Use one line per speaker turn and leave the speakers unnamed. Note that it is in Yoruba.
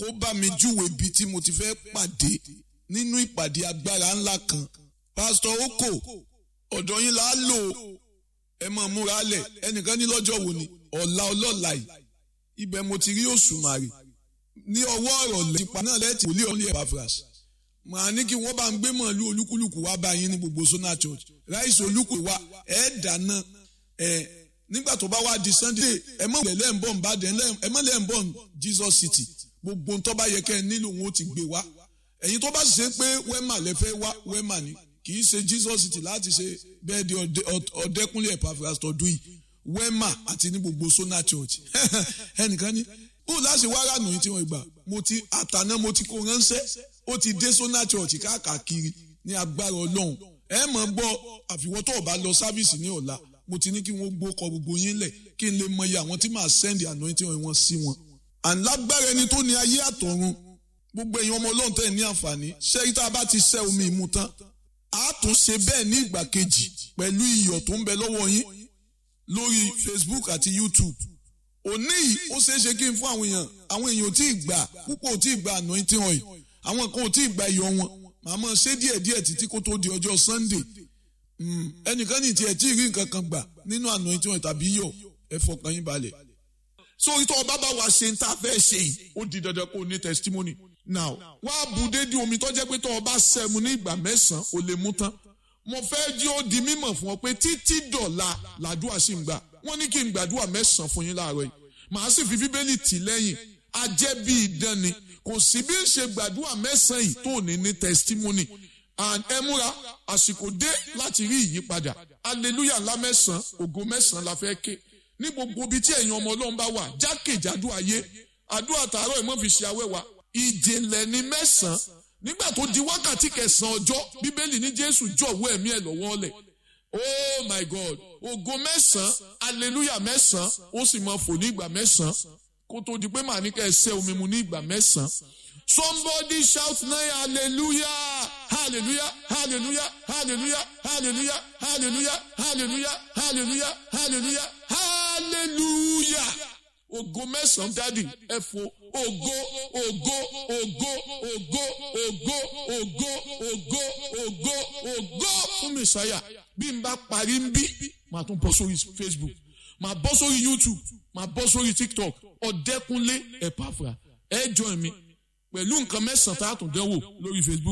kó bá mi júwe ibi tí mo ti fẹ́ pàdé nínú ìpàdé agbára ńlá kan pásítọ̀ oko ọ̀dọ̀ yín là á lò ẹ mọ̀ múra lẹ̀ ẹnìkan ní lọ́jọ́ wo ni ọ̀la ọlọ́la yìí ibẹ̀ mo ti rí òṣùmàrè ní ọwọ́ ọ̀rọ̀ lẹ́yìn náà lẹ́tì wòlíì ọ̀lẹ́ Epaphras màá ní kí wọ́n bá ń gbé mọ̀lú olúkúlùkù wá bá yín ní gbogbo Sona Church ráìsì olúkù wa ẹ̀ dáná ẹ̀ nígbà tó bá wá di Sunday ẹ mọ̀ lẹ́lẹ́ ń bọ̀ ń bá dẹ̀ ẹ mọ̀ lẹ́ ń bọ̀ ń Jesus City gbogbo ń tó bá yẹ kẹ́ ẹ nílò wọn ó ti gbé wá ẹ̀yin tó bá sì ṣe pé wẹ́mà lẹ fẹ́ wá wẹ́mà ni kì í ṣe Jesus City láti ṣe bẹ́ẹ̀ di ọ̀dẹ́kúnlé Epaphras tọdún yìí wẹ́mà àti ní gbogbo Sona Church ẹnìkan ní ó láti wá rànù yìí tí wọ́n gbà mo ti àtàná mo ti kó ránṣẹ́ ó ti dé Sona Church káàkiri ní agbára Ọlọ́run ẹ mọ̀ gbọ́ àfiwọ́ tó o bá lọ sáfíìsì ní ọ̀la mo ti ní kí wọ́n gbó kọ gbogbo yín lẹ̀ kí n lè mọ iye àwọn tí màá sẹ́ndì anointing wọn sí wọn. àlágbára ẹni tó ní ayé àtọ̀run gbogbo èèyàn ọmọ Ọlọ́run tẹ̀ ní àǹfààní ṣé tá a bá ti ṣẹ́ omi ìmu tán a tún ṣe bẹ́ẹ̀ ní ìgbà kejì pẹ̀lú iyọ̀ tó ń bẹ lọ́wọ́ yín lórí Facebook àti YouTube òní yìí ó ṣeé ṣe kí n fún àwọn èèyàn àwọn èèyàn ò tí ì gbà púpọ̀ ò tí ì gbà anointing oil àwọn kan ò tí ì gbà iyọ̀ wọn màmá ṣe díẹ̀díẹ̀ títí kó tó di ọjọ́ Sunday ẹnìkan ní tiẹ̀ tí ì rí nǹkan kan gbà nínú anointing oil tàbí iyọ̀ ẹ fọkàn yín balẹ̀. sórí tó ọba bá wa ṣe ń ta fẹ́ ṣe yìí ó di dandan kó o ní testimony. now wá bu dédé omi tó jẹ́ pé tó ọba sẹ́mu ní ìgbà mẹ́sàn-án ò lè mú tán. mo fẹ́ jí ó di mímọ̀ fún ọ pé títí dọ̀la làdúrà sì ń gbà wọ́n ní kí n gbàdúrà mẹ́sàn-án fún yín láàárọ̀ yìí màá sì fi bíbélì tì lẹ́yìn ajẹ́ bí idán ni kò sí bí ń ṣe gbàdúrà mẹ́sàn-án yìí tó ní ní testimony and ẹ múra àsìkò dé láti rí ìyípadà hallelujah ńlá mẹ́sàn-án ògo mẹ́sàn-án la fẹ́ ké ní gbogbo ibi tí ẹ̀yin ọmọ ọlọ́run bá wà jákèjádò ayé àdúrà tààrọ̀ ìmọ̀ fi ṣe awẹ́wà ìjìnlẹ̀ ní mẹ́sàn-án nígbà tó di wákàtí kẹsàn-án ọjọ́ bíbélì ní jésù jọ̀wọ́ ẹ̀mí ẹ̀ lọ́wọ́ lẹ̀ oh my god ògo mẹ́sàn-án hallelujah mẹ́sàn-án ó sì máa fò ní ìgbà mẹ́sàn-án kó tó di pé màá ní kẹ́ ẹ ṣẹ́ omi mu ní ìgbà mẹ́sàn-án Somebody shout now hallelujah hallelujah hallelujah hallelujah hallelujah hallelujah hallelujah hallelujah hallelujah hallelujah ògo mẹ́sàn-án dádì ẹ fò ògo ògo ògo ògo ògo ògo ògo ògo ògo fún mẹsàáyà bí n bá parí ń bí màá tún bọ́ sórí Facebook màá bọ́ sórí YouTube màá bọ́ sórí TikTok ọ̀dẹ́kunlé Epaphras ẹ join mi pẹ̀lú nǹkan mẹ́sàn-án tá a tún dánwò lórí Facebook